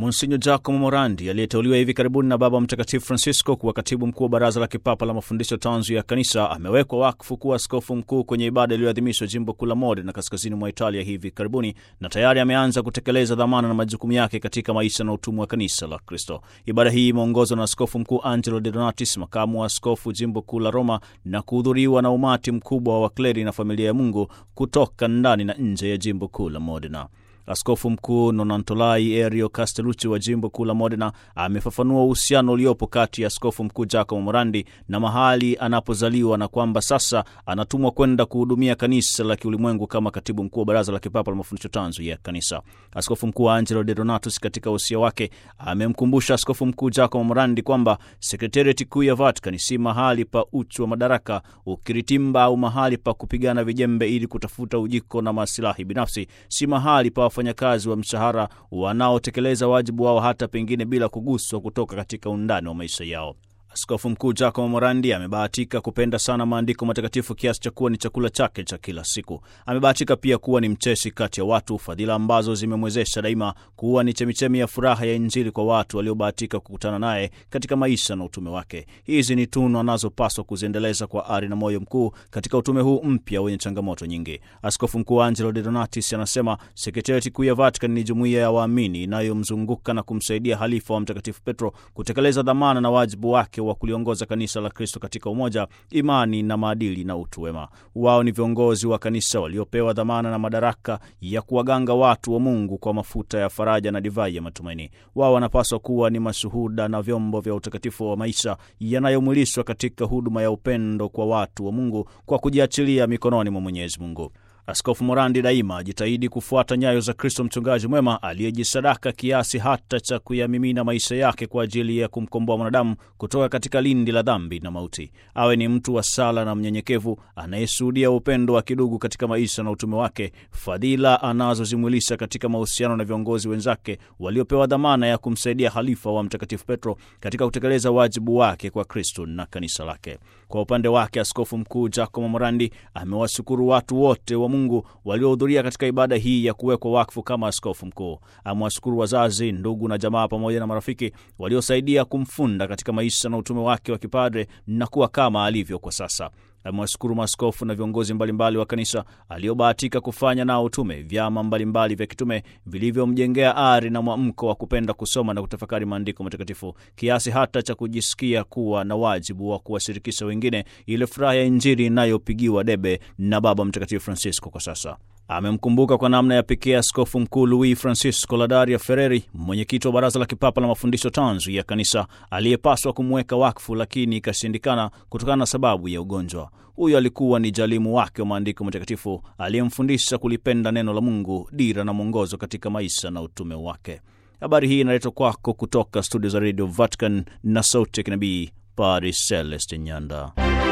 Monsinyo Giacomo Morandi aliyeteuliwa hivi karibuni na Baba Mtakatifu Francisco kuwa katibu mkuu wa Baraza la Kipapa la Mafundisho Tanzu ya Kanisa amewekwa wakfu kuwa askofu mkuu kwenye ibada iliyoadhimishwa jimbo kuu la Modena kaskazini mwa Italia hivi karibuni, na tayari ameanza kutekeleza dhamana na majukumu yake katika maisha na utumwa wa kanisa la Kristo. Ibada hii imeongozwa na askofu mkuu Angelo De Donatis, makamu wa askofu jimbo kuu la Roma, na kuhudhuriwa na umati mkubwa wa wakleri na familia ya Mungu kutoka ndani na nje ya jimbo kuu la Modena. Askofu mkuu Nonantolai Erio Castellucci wa jimbo kuu la Modena amefafanua uhusiano uliopo kati ya askofu mkuu Giacomo Morandi na mahali anapozaliwa na kwamba sasa anatumwa kwenda kuhudumia kanisa la kiulimwengu kama katibu mkuu wa Baraza la Kipapa la Mafundisho Tanzu ya Kanisa. Askofu mkuu Angelo De Donatus katika usia wake amemkumbusha askofu mkuu Giacomo Morandi kwamba sekretariati kuu ya Vatican si mahali pa uchu wa madaraka, ukiritimba au mahali pa kupigana vijembe ili kutafuta ujiko na masilahi binafsi, si mahali pa wafanyakazi wa mshahara wanaotekeleza wajibu wao hata pengine bila kuguswa kutoka katika undani wa maisha yao. Askofu mkuu Giacomo Morandi amebahatika kupenda sana maandiko matakatifu kiasi cha kuwa ni chakula chake cha kila siku. Amebahatika pia kuwa ni mcheshi kati ya watu, fadhila ambazo zimemwezesha daima kuwa ni chemichemi ya furaha ya Injili kwa watu waliobahatika kukutana naye katika maisha na utume wake. Hizi ni tunu anazopaswa kuziendeleza kwa ari na moyo mkuu katika utume huu mpya wenye changamoto nyingi. Askofu mkuu Angelo De Donatis anasema sekretariati kuu ya Vatican ni jumuiya ya waamini inayomzunguka na kumsaidia halifa wa Mtakatifu Petro kutekeleza dhamana na wajibu wake wa kuliongoza kanisa la Kristo katika umoja, imani na maadili na utu wema. Wao ni viongozi wa kanisa waliopewa dhamana na madaraka ya kuwaganga watu wa Mungu kwa mafuta ya faraja na divai ya matumaini. Wao wanapaswa kuwa ni mashuhuda na vyombo vya utakatifu wa maisha yanayomwilishwa katika huduma ya upendo kwa watu wa Mungu kwa kujiachilia mikononi mwa Mwenyezi Mungu. Askofu Morandi daima ajitahidi kufuata nyayo za Kristo mchungaji mwema aliyejisadaka kiasi hata cha kuyamimina maisha yake kwa ajili ya kumkomboa mwanadamu kutoka katika lindi la dhambi na mauti. Awe ni mtu wa sala na mnyenyekevu anayeshuhudia upendo wa kidugu katika maisha na utume wake, fadhila anazozimwilisha katika mahusiano na viongozi wenzake waliopewa dhamana ya kumsaidia halifa wa Mtakatifu Petro katika kutekeleza wajibu wake kwa Kristo na kanisa lake. Kwa upande wake, askofu mkuu Giacomo Morandi amewashukuru watu wote wa Mungu waliohudhuria katika ibada hii ya kuwekwa wakfu kama askofu mkuu. Amewashukuru wazazi, ndugu na jamaa pamoja na marafiki waliosaidia kumfunda katika maisha na utume wake wa kipadre na kuwa kama alivyo kwa sasa. Amewashukuru maaskofu na viongozi mbalimbali wa kanisa aliobahatika kufanya nao utume, vyama mbalimbali vya kitume vilivyomjengea ari na mwamko wa kupenda kusoma na kutafakari maandiko matakatifu kiasi hata cha kujisikia kuwa na wajibu wa kuwashirikisha wengine ile furaha ya Injili inayopigiwa debe na Baba Mtakatifu Francisco kwa sasa. Amemkumbuka kwa namna ya pekee askofu mkuu Luis Francisco Ladaria Ferreri, mwenyekiti wa Baraza la Kipapa la Mafundisho Tanzu ya Kanisa, aliyepaswa kumweka wakfu lakini ikashindikana kutokana na sababu ya ugonjwa. Huyo alikuwa ni jalimu wake wa maandiko matakatifu aliyemfundisha kulipenda neno la Mungu, dira na mwongozo katika maisha na utume wake. Habari hii inaletwa kwako kutoka studio za Radio Vatican na sauti ya kinabii Padre Celestin Nyanda.